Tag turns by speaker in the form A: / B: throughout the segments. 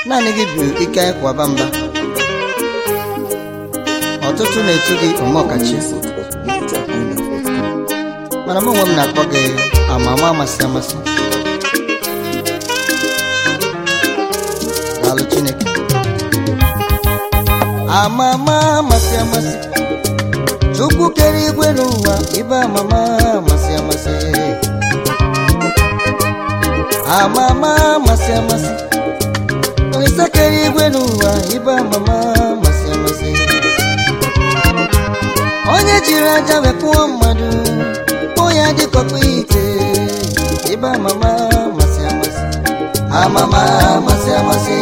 A: naanị gị bụ ike kwaba mba ọtụtụ na-etu gị omeọkachi mana mụ onwe m na-akpọ gị amama amasị amasị daalụ chineke amama amasị amasị chukwu kere igwe n'ụwa ibe amama amasị amasị amama amasị amasị olise kere igwe n'ụwa ibe amama amasị amasị onye jiri aja wepụọ mmadụ kpụọ ya dịkọkpa ite ibe amama amasị amasị amama amasị amasị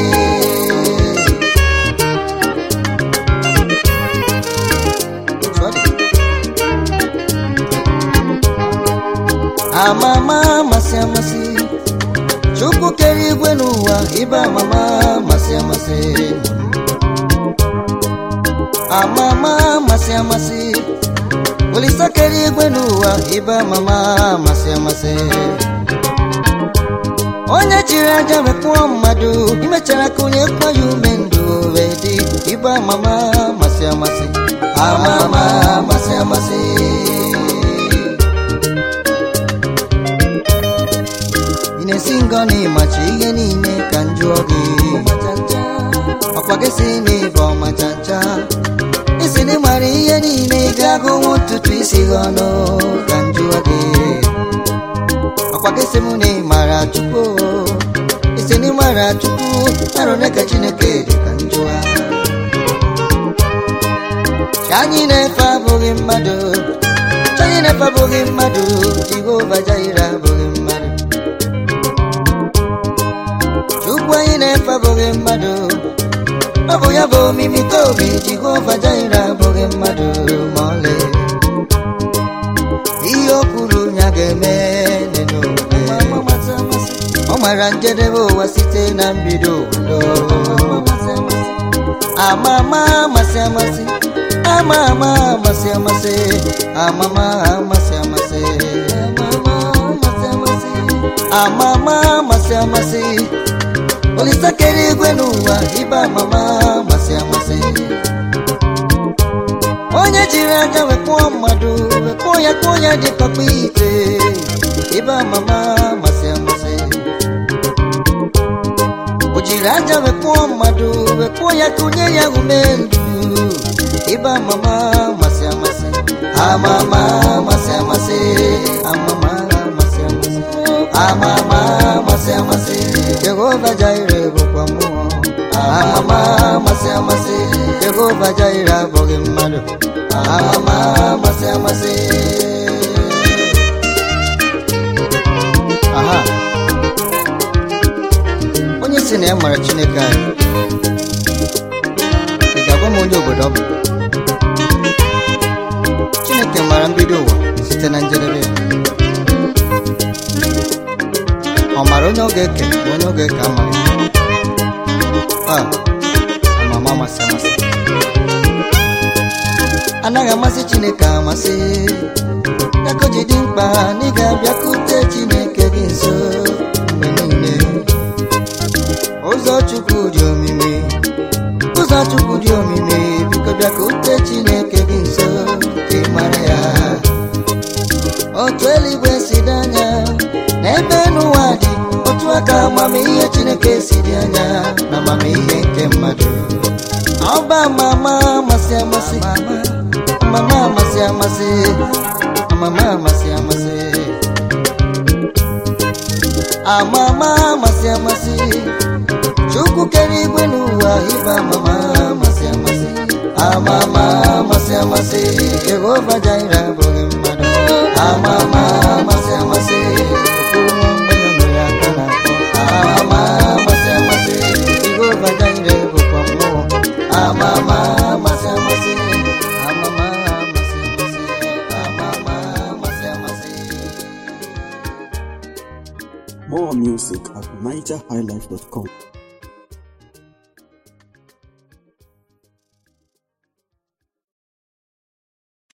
A: Otu ọ dị. amama amasị amasị chukwu kere igwe n'ụwa ibe amama amasị amasị amama amasị amasị olisa kere igwe n'ụwa ibe amama amasị amasị onye jiri aja wepụọ mmadụ imechara ka onye kpọ ya ume ndụ wee dị ibe amama amasị amasị amama amasị amasị ị na-esi ngọ na ịmachi ihe niile ka m jụọ gị ọkwa gị si n'ịbụ ọmachacha isi na ịmara ihe niile ị ga-agụnwu ntutu isi gị ọnụ ka m jụọ gị ọkwa gị si m na ịmara chukwu isi na ịmara chukwu arụ ole ka chineke dị ka m jụọ Chi anyị na-efe abụghị mmadụ Chi anyị na-efe abụghị mmadụ Jehova Jaire abụghị mmadụ Chukwu anyị na-efe abụghị mmadụ ọ bụ ya bụ omimi ka obi Jehova Jaire abụghị mmadụ ma ọlị ihe o kwuru ya ga-eme dị n'omume ọ mara njedebe ụwa site na mbido ụwa amama amasị amasị ama ama amasị amasị amama amasị amasị amama amasị amasị olisa kere igwe n'ụwa ibe amama amasị amasị onye jiri aja wekpụọ mmadụ wekpụọ ya kpụọ ya dị papa ite ibe amama amasị amasị o jiri aja wekpụọ mmadụ wekpụọ ya kụnye ya ume ndụ ibe amama amasị amasị amama amasị amasị amama amasị amasị amama amasị amasị jehova jaire bụkwa mmụọ amama amasị amasị jehova jaire abụghị mmadụ amama amasị amasị aha onye si na ya mara chineke anyị ị ga-agwa m onye obodo ọ bụ chineke mara mbido ụwa site na njedebe ya ọ mara onye ọ ga-eke ma onye ọ ga-eke amaghị a amama amasị amasị anaghị amasị chineke amasị ya ka o ji dị mkpa na ị ga-abịakwute chineke gị nso mgbe niile ụzọ chukwu dị omimi ụzọ chukwu dị omimi biko bịakwute chineke gị nso ka ị mara ya otu eluigwe si dị anya n'ebe n'ụwa dị otu aka amamihe chineke si dị anya na amamihe nke mmadụ ọba mama amasị amasị mama amasị amasị mama amasị amasị amama amasị amasị chukwu kere igwe n'ụwa ịba amama amasị amasị amama amasị amasị jehova jaire abụghị mmadụ amama amasị amasị okpuru nwa mgbanya nwere aka na akpọ amama amasị amasị jehova jaire bụkwa mmụọ amama amasị amasị amama amasị amasị amama amasị amasị
B: More music at NigerHighlife.com.